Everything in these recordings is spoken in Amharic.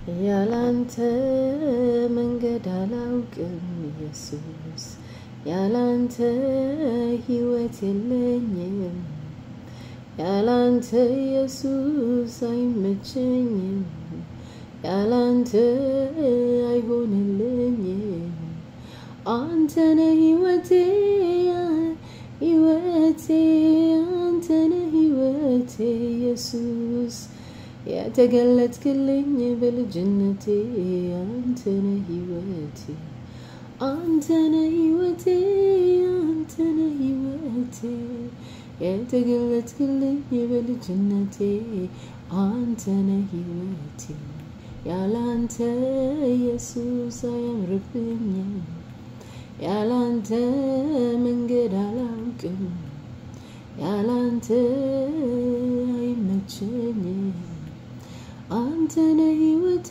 ያላንተ መንገድ አላውቅም ኢየሱስ ያላንተ ሕይወት የለኝም ያላንተ ኢየሱስ አይመቸኝም ያላንተ አይሆንልኝም አንተነ ሕይወቴ ሕይወቴ አንተነ ሕይወቴ ኢየሱስ የተገለጥክልኝ በልጅነቴ አንተነ ሕይወቴ አንተነ ሕይወቴ አንተነ ሕይወቴ የተገለጥክልኝ በልጅነቴ አንተነ ሕይወቴ ያላንተ ኢየሱስ አያምርብኝም ያላንተ መንገድ አላውቅም ያላንተ አይመቸኝም አንተነ ሕይወቴ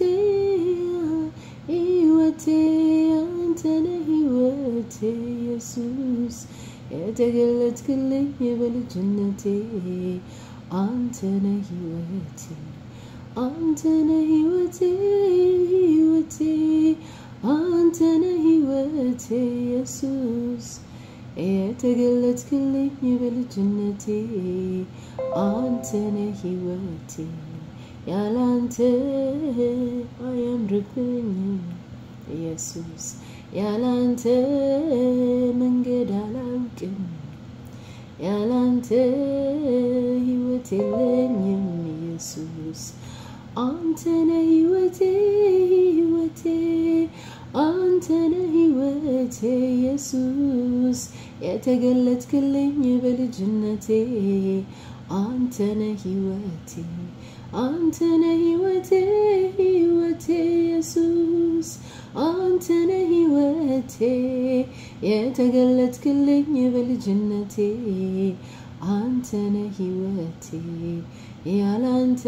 ሕይወቴ አንተነ ሕይወቴ ኢየሱስ የተገለጥክልኝ በልጅነቴ አንተነ ሕይወቴ አንተነ ሕይወቴ ሕይወቴ አንተነ ሕይወቴ ኢየሱስ የተገለጥክልኝ በልጅነቴ አንተነ ሕይወቴ ያላንተ አያምርብኝም ኢየሱስ ያላንተ መንገድ አላውቅም ያላንተ ሕይወት የለኝም ኢየሱስ አንተነ ሕይወቴ ሕይወቴ አንተነ ሕይወቴ ኢየሱስ የተገለጥክልኝ በልጅነቴ አንተነ ሕይወቴ አንተነ ሕይወቴ ሕይወቴ ኢየሱስ አንተነ ሕይወቴ የተገለጥክልኝ በልጅነቴ አንተነ ሕይወቴ ያላንተ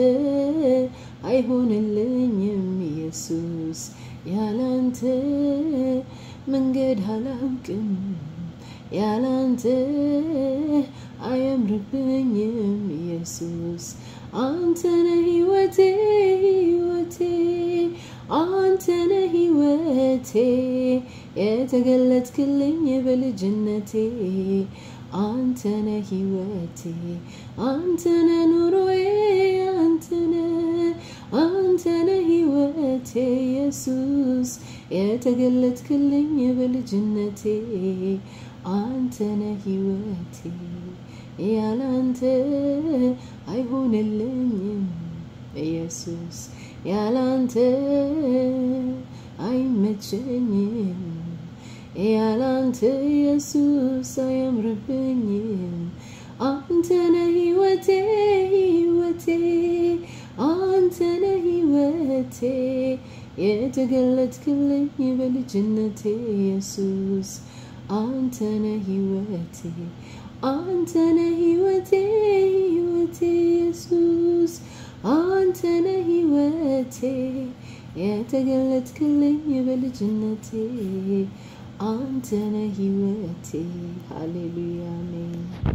አይሆንልኝም ኢየሱስ ያላንተ መንገድ አላውቅም ያላንተ አያምርብኝም ኢየሱስ አንተነ ሕይወቴ ሕይወቴ አንተነ ሕይወቴ የተገለጥክልኝ በልጅነቴ አንተነ ሕይወቴ አንተነ ኑሮዬ አንተነ አንተነ ሕይወቴ ኢየሱስ የተገለጥክልኝ በልጅነቴ አንተነ ሕይወቴ ያላንተ አይሆንልኝም ኢየሱስ ያላንተ አይመቸኝም ያላንተ ኢየሱስ አያምርብኝም አንተነ ሕይወቴ ሕይወቴ አንተነ ሕይወቴ የተገለጥክልኝ በልጅነቴ ኢየሱስ አንተነ ሕይወቴ አንተነ ሕይወቴ ሕይወቴ ኢየሱስ አንተነ ሕይወቴ የተገለጥክልኝ በልጅነቴ አንተነ ሕይወቴ ሃሌሉያ አሜን